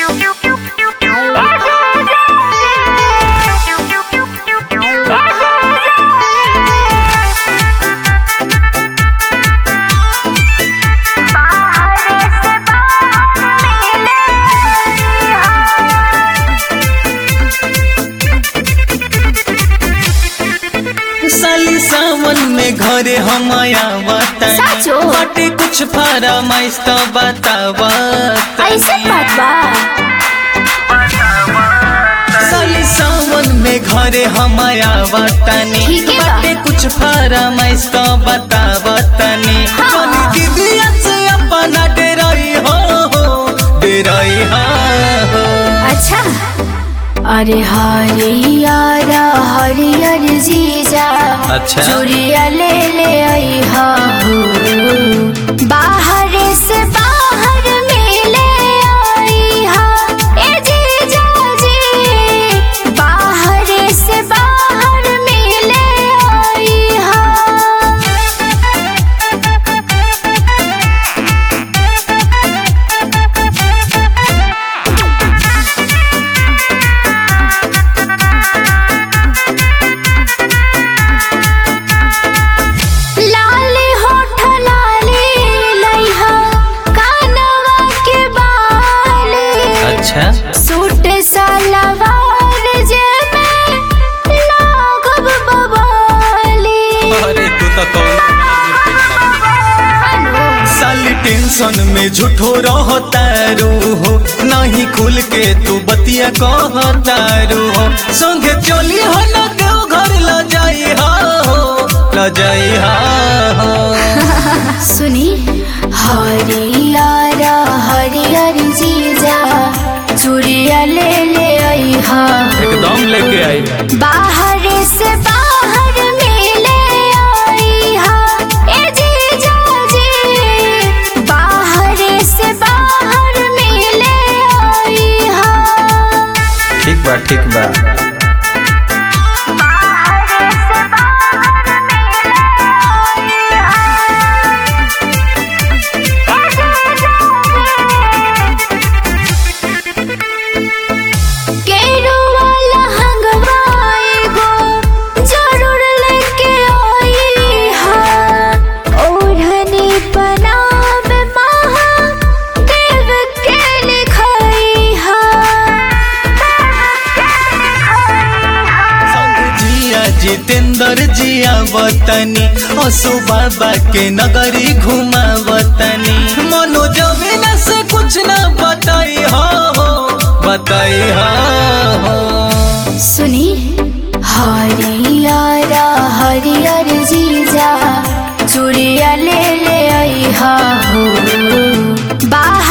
साली सावन में घरे हम आया साचो? बाटे कुछ फरमाइश तो बतावा ऐसे बात बा साली सावन में घरे हम आया वतनी ठीक है बा। बाटे कुछ फरमाइश तो बतावा तनी हाँ। जोनी दीदिया से अपना डेराई हो डेराई हो अच्छा अरे हरियर हरियर जीजा अच्छा। चूड़िया ले ले आई हा हो बाहर से बाहर मिले आई हा ए जीजा जी बाहर से बाहर मिले आई हा लाली होठ लाली लइहा कानवा के बाली अच्छा सूट सलवार जे में लागब बबाली अरे तू तो कौन साली टेंशन में झूठो रहतारू हो नहीं खुल के तू बतिया कहतारू हो संगे चली हो न देव घर ल जाई हो ल जाई हो सुनी हरियर हरियर जीजा चूड़िया ले ले आई हा एकदम लेके आई बाहर से बाहर मिले आई हा ए जीजा जी बाहर से बाहर मिले आई हा ठीक बा ठीक बा केरुआ लहंगवा एगो जरूर लेके आई हा ओढ़नी पनाम महा देव के लिखाई हा संग जिया जितेंद्र जिया वतनी असु बाबा के नगरी घुमा वतनी मनोज बिना से कुछ ना बताई हो बताई हो सुनी हरियर हरियर जीजा चूड़िया ले ले आई हा हो बाहर